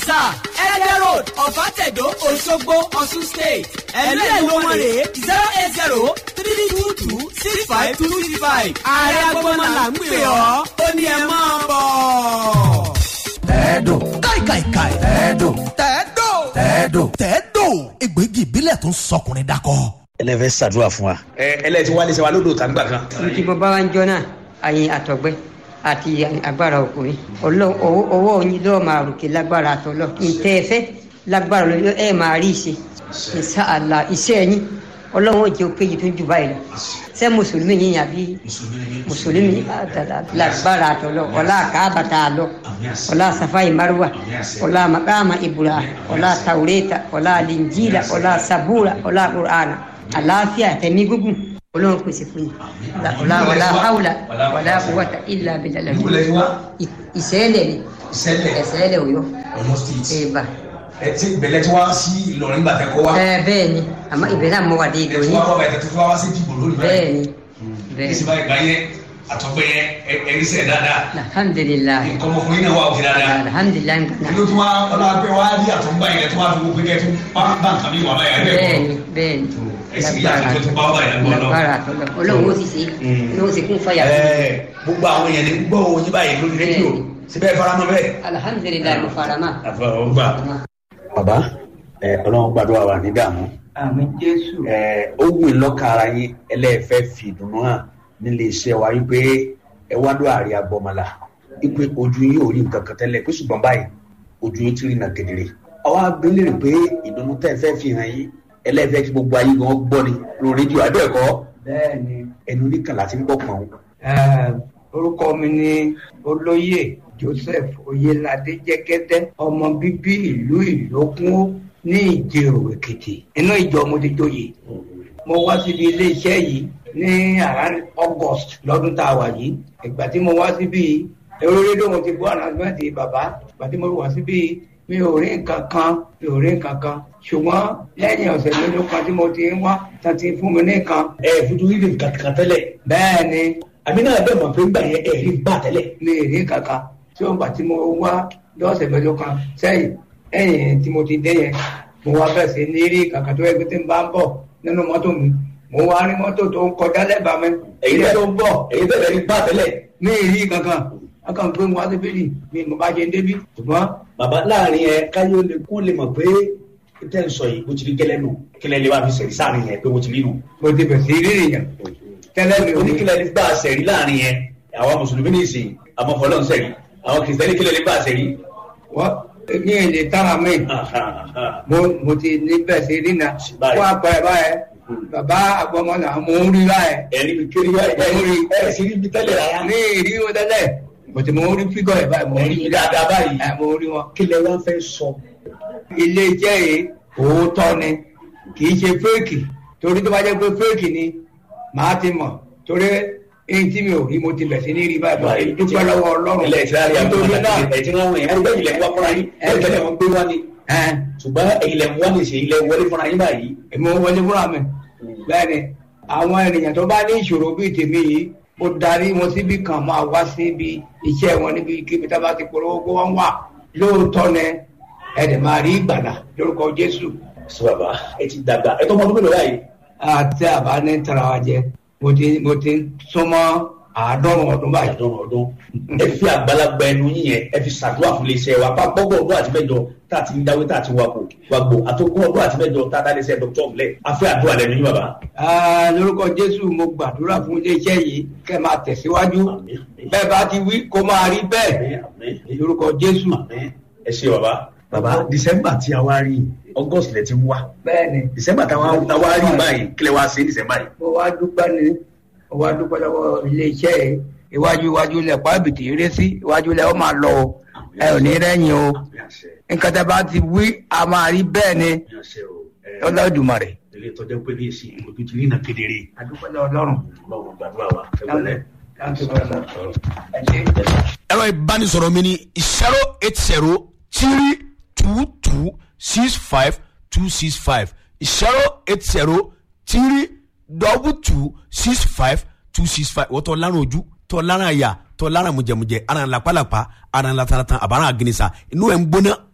sà ẹ̀ẹ́dẹ̀ road ọ̀fàtẹ̀dọ̀ òṣogbo ọ̀ṣun state ẹ̀lú ẹ̀ ló wọ́n rè é zero eight zero three two two six five two six five ààrẹ agbọ́mọ là ń pè ọ́ ó ní ẹ máa bọ̀. tẹ́ẹ̀dùn káìkàìkàì. tẹ́ẹ̀dùn tẹ́ẹ̀dò. tẹ́ẹ̀dùn. tẹ́ẹ̀dò. egbògi ìbílẹ̀ tó ń sọkùnrin dakọ. ẹlẹ́fẹ́ ṣàdúrà fún wa. ẹ ẹlẹ́tí wálé ṣe wa lódò tàǹgbà kan. tí mo bá wá ń jọ náà àyìn àtọ̀gbẹ́ àti agbára ọkùnrin Ọlọ́run owó owó oyin lọ́ọ́ máa ròkè lágbára àtọ̀lọ́ ntẹ́ ẹ fẹ́ lágbára lọ́ọ́ ẹ máa rí ìṣe ìṣàlà iṣẹ́ yín Ọlọ́run ò jẹ́ òkèjì tó jù báyìí lọ ṣé mùsùlùmí yín àbí mùsùlùmí lágbára àtọ̀lọ́ ọlá àkàbàtà àlọ́ ọlá safai marwa ọlá makama ibura ọlá taureta ọlá linjila ọlá sabura ọlá qur'ana àlàáfíà tẹ̀mí gúgùn Ọlọ́run pèsè fún yín ọlá wàlá haúlà wàlá quwwata illa billah ìbúlẹ̀ tí wá ìṣẹ̀lẹ̀ ni ìṣẹ̀lẹ̀ ẹ̀ṣẹ̀lẹ̀ Ọ̀yọ́ Ọ̀yọ́ state. ẹ̀bà ẹ ti ìbẹ̀lẹ̀ tí wá sí Ìlọrin gbàtẹ́ kọ́ wa. ẹ bẹ́ẹ̀ ni àmọ́ ìbẹ̀rẹ̀ àmọ́ wà dé ẹ ìdò ti yín wá kọ́ bàtẹ́ tó fún wa sí dìbò lónìí bẹ́ẹ̀ ni bẹ́ẹ̀ ní ni síbáyìí gbà yẹn àtọ́gbẹ́ yẹn ẹ̀rí sẹ̀ dáadáa. alhamdulilayi nǹkan ọmọkùnrin náà wà òkè dáadáa. alhamdulilayi nǹkan ìlú tí wọ́n ọlọ́pẹ́ wá rí àtọ́gbà yẹn tó wá fi gbogbo kẹ́ tó bá bá nǹkan mi wà báyà ẹ̀ bẹ́ẹ̀ bẹ́ẹ̀ ni bẹ́ẹ̀ ni ẹ̀sìn yìí àtúntò tó bá wà báyà lọ́wọ́ lágbára àtọ́lọ́ Ọlọ́run ó sì ṣe Ọlọ́run ó sì kún fàyà fún mi. ẹ̀ gbogbo àwọn èèyàn ní gbọ́ oyin báyìí lórí rédíò síbẹ̀ faramọ́ bẹ́ẹ̀. alhamdulilayi mo fara mọ́. àfọwọ́gbà. bàbá ẹ ọlọ́run gbàdúrà wà ní dààmú àmì jésù ẹ ó wù í lọ́kàn ara yín ẹlẹ́ẹ̀fẹ́ fi ìdùnnú hàn nílé iṣẹ́ wa wípé ẹ wá ló àárẹ̀ agbọ́mọlá wípé ojú yín ò rí nǹkan kan tẹ́lẹ̀ pé ṣùgbọ́n báyìí ojú yín ti rí nà kedere ọwọ́ abẹ́lẹ̀ pé ìdùnnú tẹ́ ẹ fẹ́ fi hàn yín ẹlẹ́ẹ̀fẹ́ kí gbogbo ayé gan gbọ́ ni lórí rédíò abẹ́ẹ̀kọ́ bẹ́ẹ̀ ni ẹnu oníkan láti ń gbọ́ pọ̀n eh, orúkọ mi ni olóyè joseph oyelade jẹgẹdẹ ọmọ bíbí ìlú ìlókun ní ìjẹrò èkìtì inú ìjọ mo ti joyè mo wá síbi iléeṣẹ́ yìí ní around august lọ́dún tá a wà yìí ìgbà tí mo wá síbi èrò rédíò mo ti gbọ́ ànàgbẹ́ǹtì bàbá ìgbà tí mo wá síbi mi ò rí nǹkan kan mi ò rí nǹkan kan ṣùgbọ́n lẹ́yìn ọ̀sẹ̀ mélòó kan tí mo ti ń wá tán ti fún mi ní nǹkan ẹ fojú rí nǹkan kan tẹ́lẹ̀ bẹ́ẹ̀ ni àmì náà bẹ́ẹ̀ mọ̀ pé ńgbà yẹn ẹ̀ rí bá tẹ́lẹ̀ mi ì rí kankan tí ó ń gbà tí mo wá lọ́sẹ̀ mẹ́jọ kan sẹ́yìn ẹ̀yìn tí mo ti dé yẹn mo wá bẹ̀rẹ̀ sí ní rí kankan tó yẹ pé tí n bá ń bọ̀ nínú mọ́tò mi mo wá rí mọ́tò tó ń kọjá lẹ́bàá mi èyí ilé bẹ́ẹ̀ tó ń bọ̀ èyí bẹ́ẹ̀ rí bá tẹ́lẹ̀ mi ì rí kankan akàn pé mo wá sí bíbí mi mo bá ṣe ń débí ṣùgbọ́n bàbá láàrin ẹ káyọ lè kó lè mọ̀ pé tẹ́ ń sọ yìí bó ti rí gẹ́lẹ́ nù kílẹ̀ lè wá fi sẹ̀rí sáàrin yẹn pé bó ti rí nù. mo ti bẹ̀rẹ̀ sí rí èèyàn tẹ́lẹ̀ mi ò ní oníkílẹ̀ ní bá a sẹ̀rí láàrin yẹn àwọn mùsùlùmí ní ìsìn àwọn fọlọ́n sẹ̀rí àwọn kìrìsìtẹ́nì kílẹ̀ ní bá a sẹ̀rí. wọ́n ní èdè tára mi mo mo ti ní bẹ̀rẹ̀ sí rí náà Báyìí. wọ́n apẹ̀ báyẹn bàbá àgbọ̀mọ́nà mo ń rí báyẹn ẹ̀rí mi kiri wá ẹ̀rí ẹ̀ sì rí ibi tẹ́lẹ̀ rárá. ní ìrí wọn tẹ́lẹ̀ mo ti mo ń rí fígọ̀ ẹ̀ báyìí mo ń ẹ̀rí rí mi dáadáa báyìí. ẹ̀ mo ń rí wọn. kílẹ̀ wá fẹ́ sọ. ilé iṣẹ́ yìí òótọ́ ni kì í ṣe fẹ́ẹ̀kì torí tó bá jẹ́ pé fẹ́ẹ̀kì ni màá ti mọ̀ torí èyí tí mi ò rí mo ti bẹ̀ sí ní rí báyìí báyìí dúpẹ́ lọ́wọ́ ọlọ́run ilẹ̀ ìsirari nítorí náà ẹ̀ tí wọ́n wọ̀nyí ẹ̀rí bẹ́ẹ̀ ilẹ̀ ń wá fúnra yín ẹ̀ tẹ́lẹ̀ wọn gbé wá ni. ẹ̀ ṣùgbọ́n ilẹ̀ ń wá ní ìṣe ilẹ̀ wọlé fúnra yín báyìí. èmi ò wọlé fúnra mi bẹ́ẹ̀ ni àwọn ènìyàn tó bá ní ìṣòro bíi tèmi yìí ó darí wọn síbi kan máa wá síbi iṣẹ́ wọn níbi kíbi tá a bá ti polówó kó wọ́n wà lóòótọ́ ni ẹ̀dẹ̀ máa rí ìgbàlà lórúkọ Jésù sọ bàbá ẹ ti dàgbà ẹ tó ọmọ ọdún mélòó báyìí. àti àbá ní tara wa jẹ mo ti mo ti súnmọ́ àádọ́rùn ọdún báyìí. àdọ́rùn ọdún ẹ fi àgbàlagbà ẹnu yín yẹn ẹ fi ṣàdúrà fún iléeṣẹ́ wa pa gbọ́gbọ́ ọdún àti mẹ́jọ tá a ti ń dáwé tá a ti wakò wàgbò àtòkùn ọdún àti mẹ́jọ tá a dá iléeṣẹ́ dr ọmọlẹ afẹ́ àdúrà lẹ́nu yín bàbá. Ah, lórúkọ Jésù mo gbàdúrà fún iléeṣẹ́ yìí kẹ́ máa tẹ̀síwájú Àmín, àmín. bẹ́ẹ̀ bá ti wí kó máa rí bẹ́ẹ̀ Àmín, àmín. lórúkọ Jésù. Àmín. ẹ ṣe bàbá. bàbá december tí a wá rí august lẹ ti ń wá bẹ́ẹ̀ ni december tí a wá rí báyìí kílẹ̀ wá sí december yìí. mo wá dúpẹ́ ni mo wá dúpẹ́ lọ́wọ́ iléeṣẹ́ yìí iwájú iwájú lẹ̀ pàbìtì eré sí iwájú lẹ̀ ó máa lọ o ẹ ò ní rẹ́yìn o Àmín àṣẹ, nǹkan tẹ́ bá ti wí a máa rí bẹ́ẹ̀ ni àmín àṣẹ o. Ẹ, Olódùmarè. ilé ìtọ́jú pé ní èsì ojú ti rí nà kedere. adúpẹ́ lọ́wọ́ Ọlọ́run. báwo gbàdúrà wa ẹ wọlé. Thank you very much. Ẹ ṣé. ẹ̀rọ ìbánisọ̀rọ̀ mi ni zero eight zero three two two six five two six five zero eight zero three double two six five two six five wọ́n tọ́ lárùn ojú tọ́ lárùn àyà tọ́ lárùn mùjẹ̀mùjẹ̀ ara ń lapalapa ara ń lataratan àbára àgìnìsà inú ẹ̀ ń gbóná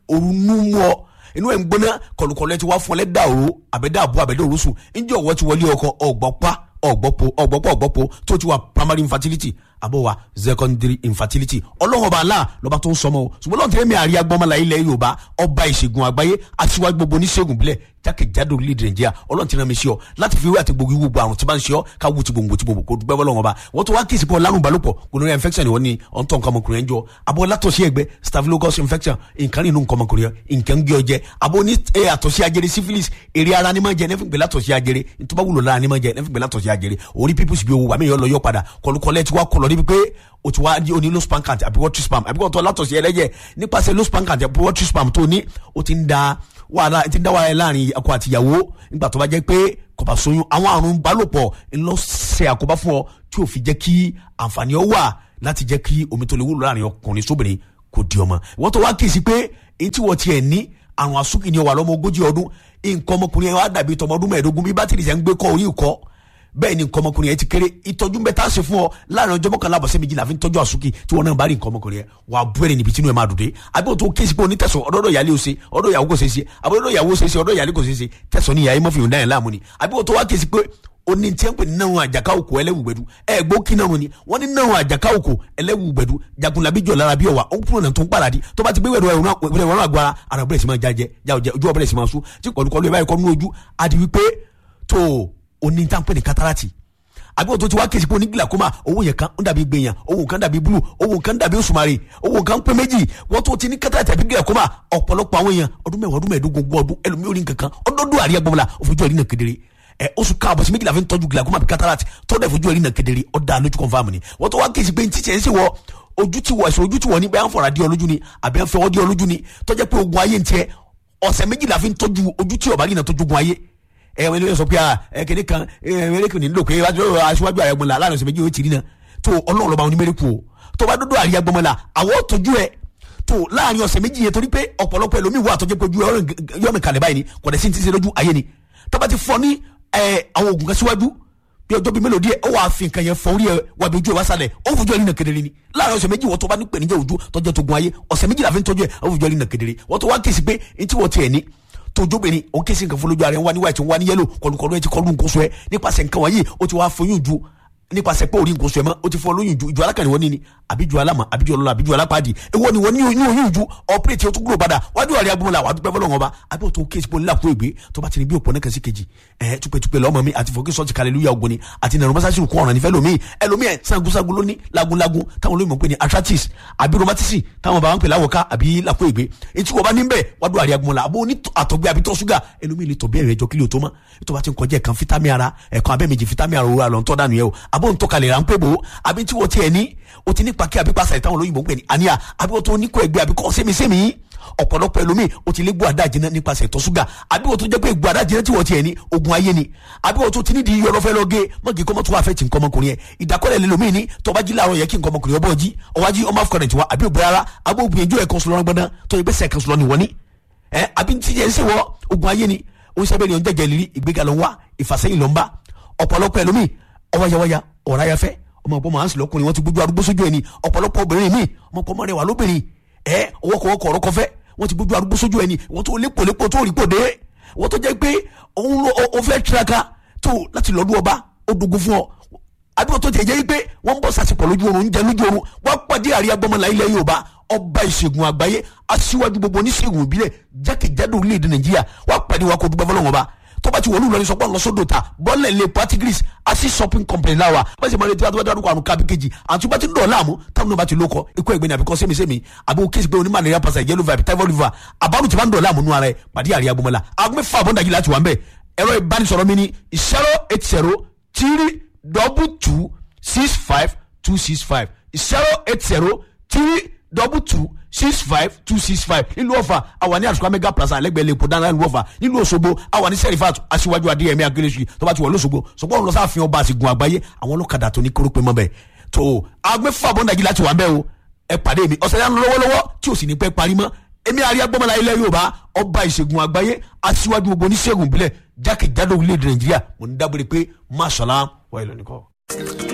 òru nú mú ọ inú ẹ̀ ń gbóná kọlùkọlù ẹ ti wá fún ọ lẹ́dà òru àbẹ̀dà àbú àbẹ̀dà òru sùn ǹjẹ́ ọ̀wọ́ ti wọlé ọkọ ọ̀gbọ́pá ọ̀gbọ́pọ̀ ọ̀gbọ́pọ̀ ọ̀gbọ́pọ̀ tó ti wà primary infertility àbọ̀ wa secondary infertility ọlọ́run ọba aláà lọ́ba tó ń sọmọ o ṣùgbọ́n lọ́n tẹ́lẹ̀ mi àríyá gbọ́mọlá ilẹ̀ yorùbá ọba ìṣègùn àgbáyé aṣíwájú gbogbo oníṣègùn bílẹ̀ jákèjádò orílẹ̀-èdè nàìjíríà ọlọ́run ti rán mi sí ọ láti fi wé àti gbogbo ìwúgbọ àrùn tí bá ń ṣe ọ ká wú ti gbòǹgbò ti gbòǹgbò kó dúpẹ́ bọ́lọ́run ọba wọ́n tó wá kí ìsìnkú ọlárùn balùpọ̀ gonorrhea infection ìwọ ni ọ̀ntọ́ nǹkan ọmọkùnrin ẹ̀ ń jọ abọ́ látọ̀sí ẹgbẹ́ staphylococcus infection nǹkan nínú nǹkan ọmọkùnrin ẹ̀ nǹkan ń gbé ọ jẹ abọ́ ní àtọ̀sí ajere syphilis èrè ara ni máa jẹ nẹ́fìn pé látọ̀sí ajere ntọ́ba wúlò lára ni máa jẹ nẹ́fìn pé látọ̀sí ajere orí pípùsì bí owó àmì ìyọ́ lọ yọ padà kọlùkọlẹ̀ ti wá kọlọ̀ níbi pé o ti wá di oní low span count àbí water spam àbí kò tó látọ̀sí ẹlẹ́jẹ̀ nípasẹ̀ low span count àbí water spam tó ní o ti ń da wàhálà ti ń dá wàhálà láàrin ọkọ àtìyàwó nígbà tó bá jẹ́ pé kò bá soyún àwọn àrùn balòpọ̀ ńlọ ṣe àkóbá fún ọ tí ò fi jẹ́ kí àǹfààní ọ wà láti jẹ́ kí omi tó lè wúlò láàrin ọkùnrin sóbìnrin kò di ọmọ wọ́n tó wá kí sí pé èyí tí wọ́n tiẹ̀ ní àrùn àsúkì ni ó wà lọ́mọ ogójì ọdún nǹkan ọmọkùnrin yẹn wá dàbí tọmọ ọdún mẹ́ẹ̀ẹ́dógún bí bátìrì yẹn ń gbé kọ́ orí ìkọ́ bẹ́ẹ̀ ni nǹkan ọmọkùnrin yẹn ti kéré ìtọ́jú bẹ́ẹ̀ tá a ṣe fún ọ láàrin ọjọ́ mọ́kànlá àbọ̀sẹ̀ méjìlá fi ń tọ́jú àsúkì tí wọn náà bá rí nǹkan ọmọkùnrin yẹn wà á búrẹ́rẹ́ níbi tí inú ẹ̀ máa dùn dé àbí òtún kéésì pé onítẹ̀sán ọ̀dọ́dọ̀ ìyálé o ṣe ọ̀dọ̀ ìyàwó kò ṣe é ṣe àbí ọ̀dọ̀ ìyàwó ṣe é ṣe ọ̀dọ̀ ìyálé kò ṣe é ṣe tẹ̀sán ní ìyá yẹn mọ́fìyàn dáhìn láàmú ni àbí òtún wá kéésì pé oni tí ń pè ní náà àjàká òkò ẹlẹ́wùgbẹ́dù ẹ gbó kí náà ni wọ́n ní náà àjàká òkò ẹlẹ́wùgbẹ́dù jagunlabi jọ lára bí ọ̀wà ó ń kúrò náà tó ń pàdádì tó bá ti gbé wẹ̀rọ ẹ̀rọ ẹ̀rọ àgbára ara bẹ̀rẹ̀ sí máa jájẹ jáwọ́jẹ ojú ọ̀bẹ̀rẹ̀ sí máa sún tí kọ̀lùkọ̀lù ẹ̀ báyìí kọ́ nínú ojú àti wípé tó oní tí ń pè ní katarati àbí wọ́n tó ti wá kéésì pé oní glaucoma owó yẹn kan ń dàbí gbẹ̀yàn owó kan dàbí blue owó kan dàbí òṣùmàrè owó kan pé méjì wọ́n tó ti ní katarati àbí glaucoma ọ̀pọ̀lọpọ̀ àwọn èèyàn ọdún mẹ́wàá ọdún mẹ́ẹ̀ẹ́dógún ogún ọdún ẹlòmíì orí nǹkan kan ọdọọdún àríyá gbọmọlá òfojú ẹ̀rí náà kedere ẹ oṣù káàbọ̀ sí méjìlá fi ń tọ́jú glaucoma àbí cataract tó dẹ̀ fojú ẹ̀rí náà kedere ọ̀dà lójú confam ni wọ́n tó wá kéésì pé ntí tiẹ̀ ń ṣe wọ ojú ti wọ ẹ̀sùn ojú ti wọ ní bẹ́ẹ̀ ń fọ̀rọ̀ adé ọlójú ni àbí ń fẹ́ ọdí ọlójú ni tọ́jẹ́ pé ogun ayé ń tiẹ̀ ọ̀sẹ̀ méjìlá fi ń tọ́jú ojú tí ọ̀bá rí náà tọ́jú ogun ayé ẹ wọn ilé sọ pé ẹ kéde kan ẹ mẹrẹkù nílò pé aṣíwájú ààrẹ gbọmọlá láàrin ọ̀sẹ̀ méjì ó ti rí náà tó ọlọ́run lọ́ba onímẹ̀rẹ̀kù o tó bá dúdú àríyá gbọmọlá àwọn tọ́jú ẹ tó láàrin ọ̀sẹ̀ méjì yẹn torí pé ọ̀pọ̀lọpọ̀ ẹlòmíì wà tọ́jú pé ojú yọ̀nù kalẹ̀ báyìí ni kò dẹ̀ sí ti ṣe lójú ayé ni tó bá ti fọ ní àwọn oògùn kan síwájú bí ọjọ́ bíi mélòó díẹ̀ ó wàá fi nǹkan yẹn fọ orí ẹ wà bí ojú ẹ wá sálẹ̀ ó fojú ẹ rí nà kedere ni láàrin ọ̀sẹ̀ méjì wọ́n tó bá ní pèníjà ojú tọ́jú tó gun ayé ọ̀sẹ̀ méjì làfi ń tọ́jú ẹ ó fojú ẹ rí nà kedere wọ́n tó wá kí sí pé ntí wọ́n tiẹ̀ ní tójóbìnrin òun kí sí nǹkan fún lójú ara ẹ wá ní white wá ní yellow kọlùkọlù ẹ ti kọlù nǹkan sọ ẹ nípasẹ̀ nǹkan wọ̀nyí ó ti wá foyún ju nípasẹ̀ pé orí nǹkan sọ ẹ mọ́ ó ti fọ lóyún ju ìjọ alákànní wọn ní ni àbíjú alámà àbíjú ọlọ́lá àbíjú alápàdé èwo ni wọ́n ní oyún ju ọ̀pẹ́rẹ́tì ó tún gbúrò padà wájú àrẹ agbóhùnlá wàá dúpẹ́ fọlọ́wọn ọba àbí òtún kéésì pé onílàkúrò ìgbé tó bá ti ní bí òpó náà kẹsí kejì ẹ̀ túpẹ́túpẹ́ lọ́mọ mi àti fọ́kí sọ́ọ̀tì kàlẹ́lúyà ògùn ni àti nàrọ̀ mọ́sáàsì kún ọ̀ràn nífẹ̀ẹ́ lómi ẹlòmíì ẹ̀ sangunsangun ló ní lagunlagun táwọn olóyìnbó pè ní arthritis àbí rheumatism táwọn bàbá ń pè láwọ̀ká àbí làkúrò ìgbé etí wọ́n bá ní bẹ́ẹ̀ wájú àrẹ agbóhùnlá àbó ní àtọ̀gbẹ́ àbí tọ́ ṣúgà ẹlòmíì lè tọ̀ bí ẹ̀rẹ̀ ẹjọ́ kílò tó mọ́ tó bá ti ń kọjá ẹ̀kan fítámì ara ẹ̀kan abẹ́mẹjì fítámì ara òwúrọ̀ àlọ́ ń tọ́ dànù yẹ o àbó ń tọ́kalẹ̀ rà ń pè bò ó àbí tí wọ́n tiẹ̀ ní o ti ní pàkí àbí pàṣẹ táwọn olóyìnbó ń pè ní àníyà àbí wọ́n tó ní kó ẹgbẹ́ àbí kọ́ sẹ́mi-sẹ́mi ọ̀pọ̀lọpọ̀ ẹlòmíì o ti lé gbọ́ àdájìnà nípasẹ̀ ìtọ̀ ṣúgà àbí wọ́n tó jẹ́ pé gbọ́ àdájìnà tí wọ́n tiẹ̀ ní ogun ayé ni àbí wọ́n tó ti ní di yọ̀rọ̀ fẹ́ lọ gé mọ́gì kọ́mọ́ tó wà fẹ́ tì ń kọ́mọkùnrin yẹn ìdákọ́lẹ̀ lẹ́lòmíì ní tọ́ba jí láàárọ̀ yẹ kí n kọ́mọkùnrin ọbọ̀ jí ọwájí ọmọ afọkàrẹ̀ tiwa àbí òbí ara àbí òbí ẹjọ́ ẹ̀kan sọlọ́rọ́ gbọ́dán tó yẹ pé sẹ́ẹ̀kan sọlọ́ ni wọ́n ní ẹ àbí ti yẹn ń sèwọ́ ogun ayé ni oníṣẹ́bẹ̀ ni ọ̀n jẹ́jẹ́ lírí ìgbéga ló ń wá ìfàsẹ́yìn ló ń bá ọ̀pọ̀lọpọ̀ ẹlòmíì ọwáyáwáyá ọ̀ráyáfẹ́ ọmọ ọ̀pọ̀ màá ń sì lọ́kùnrin wọn ti gbójú arúgbó sójú ẹni ọ̀pọ̀lọpọ̀ obìnrin mi ọmọ ọ̀pọ̀ mọ́rẹ̀ wà lóbìnrin ẹ ọwọ́kọ̀wọ́kọ̀ ọ̀rọ̀ kọfẹ́ wọ́n ti gbójú arúgbó sójú ẹni wọ́n tó lépo lépo tó rí pò dé wọ́n tó jẹ́ pé òun ló o fẹ́ tiraka tó láti lọ́dún ọba ó dogun fún ọ àbíwọ̀n tó tiẹ̀ jẹ́ pé wọ́n ń bọ̀ sàṣepọ̀ lójú oorun ń jẹ lójú oorun wọ́n pàdé àríyá gbọ́mọlá ilẹ̀ Yorùbá ọba ìṣègùn àgbáyé aṣíwájú gbogbo oníṣègùn ìbílẹ̀ jákèjádò orílẹ̀-èdè Nàìjíríà wọ́n pàdé wa kó dúpẹ́ fọlọ́wọ́n ọba tó bá ti wọlé ìlọrin sọpọ́ lọ́sọ́dọ̀ ta bọ́ọ̀lẹ̀ lè patigris asi shopping company láwa bá ṣe máa retí wàá dárúkọ àrùn kábí kejì àti bá ti ń dọ̀ láàmú táwọn náà bá ti lókọ ikú ẹ̀gbẹ́ni àbíkọ́ sẹ́mi-sẹ́mi àbí o kéésì pé oní malaria pasa yellow vibe typhoid fever àbárù tí bá ń dọ̀ láàmú nù ara ẹ̀ pàdé àríyá gbọmọlá agbẹ́ fún àbọ̀ndàjì láti wà ń bẹ̀ ẹ̀rọ ìbánisọ̀rọ̀ mi ni zero eight zero three double two six five two six five zero eight zero three double two six five two six five nílùú ọ̀fà àwa ní àtúkọ̀ mega plaza lẹ́gbẹ̀ẹ́ lẹ́kọ̀ọ́ dáná nílùú ọ̀fà nílùú òṣogbo àwa ní sẹ́rífà aṣíwájú adéyẹmí akérésì tó bá ti wọ̀ lọ́ṣogbo ṣùgbọ́n òun lọ sáà fi ọba àsìgùn àgbáyé àwọn ọlọ́kadà tó ní kórópè mọ́ bẹ́ẹ̀ tó agbẹ́fà bọ́ndàjì láti wà ń bẹ́ẹ̀ o ẹ pàdé mi ọ̀sẹ̀ yẹn lọ́wọ́lọ́wọ́ tí ò sì ní pẹ́ parí mọ́ èmi àríyá gbọ́mọlá ilẹ̀ yorùbá ọba ìṣègùn àgbáyé aṣíwájú gbogbo oníṣègùn ìbílẹ̀ jákèjádò orílẹ̀-èdè nàìjíríà mo ní dábòrè pé máṣọ́lá wà ìlọ́nìkọ́.